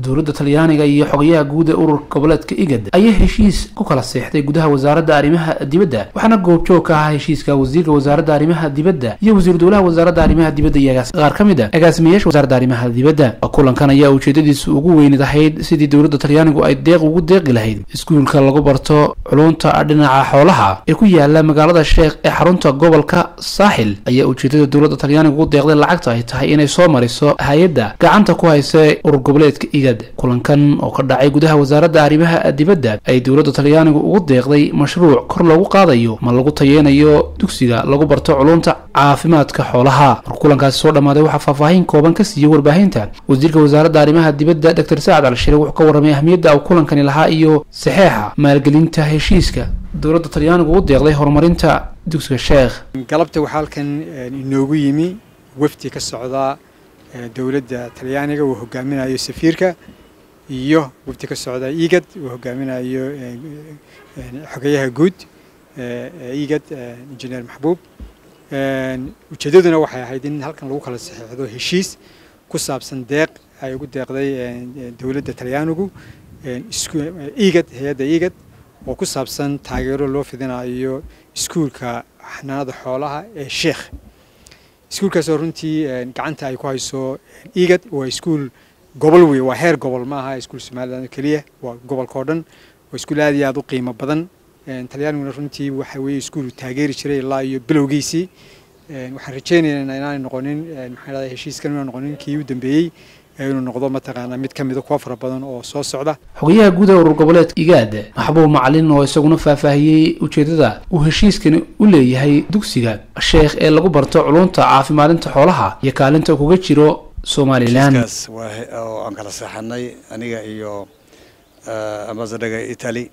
dowladda talyaaniga iyo xogayaha guud ee ururka goboleedka igad ayaa heshiis ku kala seexday gudaha wasaaradda arrimaha dibadda waxaana goobjoog ka ahaa heshiiska wasiirka wasaaradda arrimaha dibadda iyo wasiir dowlaha wasaaradda arrimaha dibadda iyo qaar ka mid a agaasimayaasha wasaaradda arrimaha dibadda kulankan ayaa ujeedadiisu ugu weynid ahayd sidii dowladda talyaanigu ay deeq ugu deeqi lahayd iskuulka lagu barto culunta dhinaca xoolaha ee ku yaala magaalada sheekh ee xarunta gobolka saaxil ayaa ujeedada dowladda talyaanigu ugu deeqday lacagta ay tahay inay soo mariso hay-adda gacanta ku haysa urur goboleedka igad kulankan oo ka dhacay gudaha wasaaradda arrimaha dibadda ay dowladda talyaanigu ugu deeqday mashruuc kor loogu qaadayo ma lagu tayeynayo dugsiga lagu barto culunta caafimaadka xoolaha markuu kulankaasi soo dhammaaday waxaa faahfaahin kooban ka siiyey warbaahinta wasiirka wasaaradda arrimaha dibadda doctor sacad alshire wuxuu ka warramay ahmiyadda uu kulankani lahaa iyo saxeexa maalgelinta heshiiska dowladda talyaanigu u deeqday horumarinta dugsiga sheekh galabta waxaa halkan inoogu yimi wafdi ka socda dowladda talyaaniga uu hogaaminayo safiirka iyo wafdi ka socda igad uu hogaaminayo xogayaha guud igad injineer maxbuub ujeeddaduna waxay ahayd in halkan lagu kala saxeexdo heshiis ku saabsan deeq ay ugu deeqday dowladda talyaanigu igad hay-adda igad oo ku saabsan taageero loo fidinayo iskuulka xanaanada xoolaha ee sheekh iskuulkaasoo runtii gacanta ay ku hayso igad waa iskuul gobol wey waa heer gobol ma aha iskuul somaliland keliya waa gobolka oo dhan waa iskuul aad iyo aad u qiimo badan talyaaniguna runtii waxa weeye iskuul taageeri jiray ilaa iyo bilowgiisii waxaan rajaynaynaa inaanay noqonin maxaa dhahday heshiiskan inuu noqonin kii u dambeeyey inuu noqdo mataqaanaa mid ka mida kuwa fara badan oo soo socda xogayaha guud ee urur goboleedka igaad maxbuub macalin oo isaguna faahfaahiyey ujeedada uu heshiiskani u leeyahay dugsiga sheekh ee lagu barto culunta caafimaadinta xoolaha iyo kaalinta kuga jiro somalilan oo aan kala seexanay aniga iyo ambasadhaga italy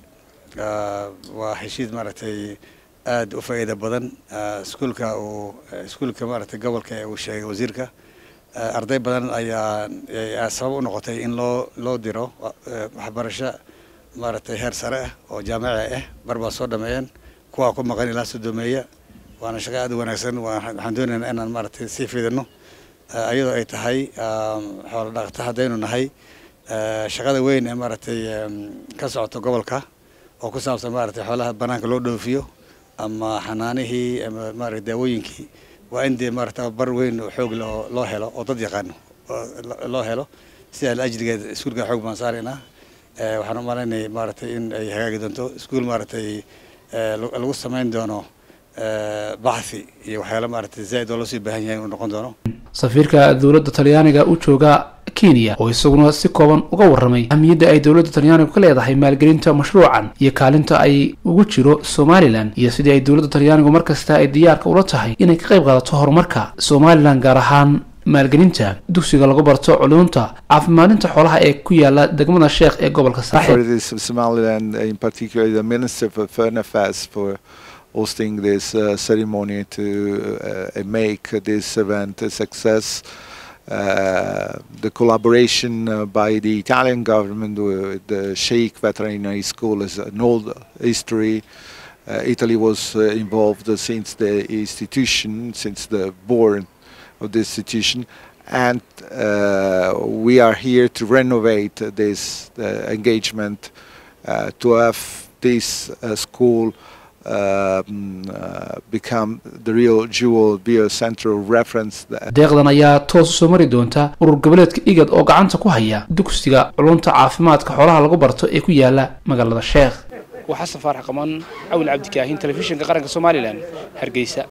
waa heshiis maaragtay aada u faa'iida badan iskuulka uu iskuulka maaragtay gobolka ee uu sheegay wasiirka arday badan ayaa sabab u noqotay in loo loo diro waxbarasho maaragtay heer sare ah oo jaamici ah bar baa soo dhameeyeen kuwaa ku maqan ilaa sodomeeya waana shaqo aad u wanaagsan waxaan doonaynaa inaan maaragtay sii fidino iyadoo ay tahay xoolo dhaqata haddaynu nahay shaqada weyn ee maaragtay ka socota gobolka oo ku saabsan maaragtay xoolaha banaanka loo dhoofiyo ama xanaanihii ama maaragtay daawooyinkii waa in dee maarata bar weyn oo xoog leh oo loo helo oo dad yaqaano loo helo sidaa la ajrigeed iskuulka xoog baan saaraynaa waxaan u malaynaya maaragtay in ay hagaagi doonto iskuul maaragtay lagu samayn doono baxthi iyo waxyaala maaragtay zaaid oo loo sii baahan yahay inuu noqon doono safiirka dowladda talyaaniga u jooga kenya oo isaguna si kooban uga warramay ahmiyadda ay dowladda talyaanigu ka leedahay maalgelinta mashruucan iyo kaalinta ay ugu jiro somalilan iyo sidii ay dowladda talyaanigu mar kasta ay diyaarka ula tahay inay ka qayb qaadato horumarka somalilan gaar ahaan maalgelinta dugsiga lagu barto culunta caafimaadinta xoolaha ee ku yaala degmada sheekh ee gobolka saaxil hosting this uh, ceremony to uh, make this event a success. Uh, the collaboration uh, by the Italian government with the Sheikh Veterinary School is an old history. Uh, Italy was uh, involved uh, since the institution, since the born of the institution, and uh, we are here to renovate this uh, engagement, uh, to have this uh, school um, uh, become the real jewel, be a central reference. deeqdan ayaa toos u soo mari doonta urur goboleedka igad oo gacanta ku haya dugsiga culunta caafimaadka xoolaha lagu barto ee ku yaala magaalada sheekh waa xasan faarax qamaan cawil cabdikaahin telefishinka qaranka somalilan hargeysa